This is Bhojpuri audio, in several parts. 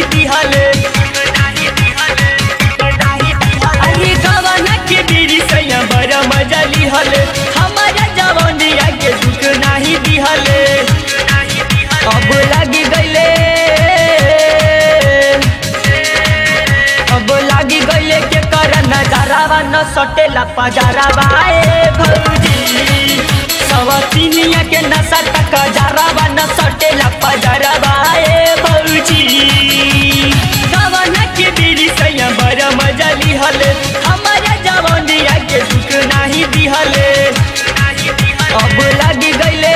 दिहले अरे गवना के बीड़ी सैया बड़ा मजा लिहले हमारा जवानिया के दुख नाही दिहले अब लगी गईले अब लागी गईले के कर नजारावा न सटेला पजारावा ए भौजी सवतिनिया के नशा तक जरावा न सटेला पजारावा ए भौजी गवना के बीड़ी सैया बड़ा मजा लिहले हमारा जवानिया के दुख नाही दिहले अब लागी गईले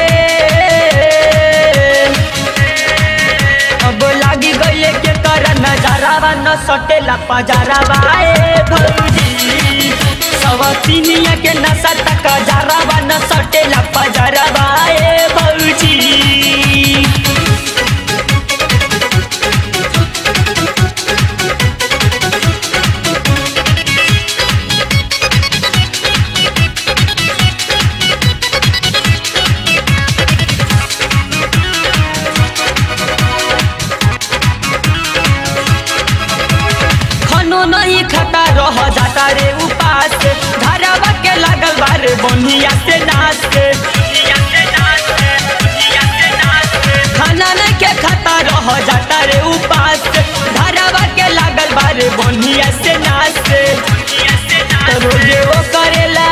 अब लागी गईले के कर नजारावा न सटेला पजारावा ए भौजी सवतिनिया के नशा तक जरावा न सटेला पजारावा ए भौजी खनो नहीं खाता रह जाता रे उपास घरवा के लागल बारे बनिया से नाच के खाना नहीं के खाता रह जाता रे उपास घरवा के लागल बारे बनिया से नाच के तो रोजे वो करेला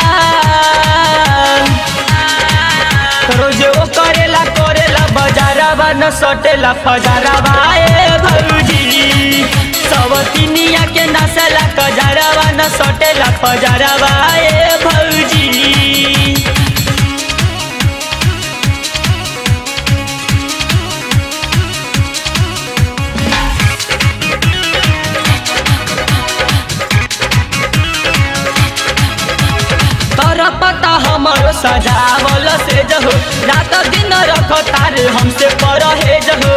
तो रोजे वो करेला करेला बजारवा न सटेला फजारवा ए भौजी सवतिनिया के नसला कजरवा न सटेला फजरवा ए भौजी तर पता हमरो सजावल से जहो रात दिन रख तारे हमसे परहेज हो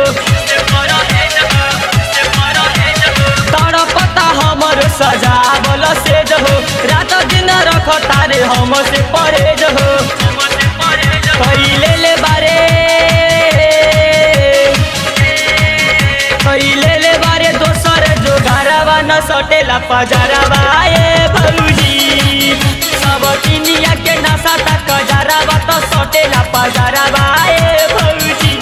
तर पता हमरो सजावल से जहो रात दिन रख तारे हमसे परहेज हो कैले ले बारे कैले ले बारे दोसर जो घरवा न सटेला पजरवा ए भौजी सब चिनिया के नशा तक जरावा तो सटेला पजरवा ए भौजी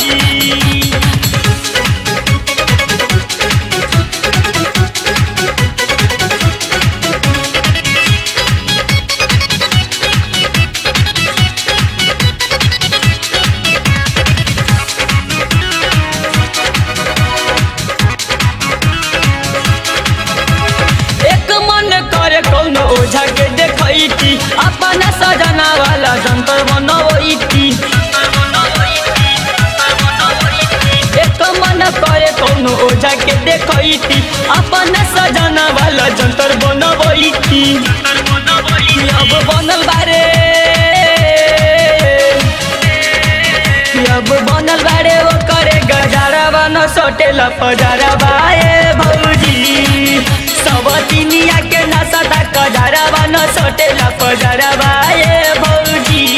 एक मन करे कौनो ओझा के देखैती अपन सजना वाला जंतर बनवैती एक मन करे कौनो ओझा के देखैती अपन सजना वाला जंतर बनवैती अब बनल बारे अब बनल बारे वो करे गजारवा न सटेला पजारवा ए भौजी सबतिनिया के नशा तक गजारवा न सटेला पजारवा ए भौजी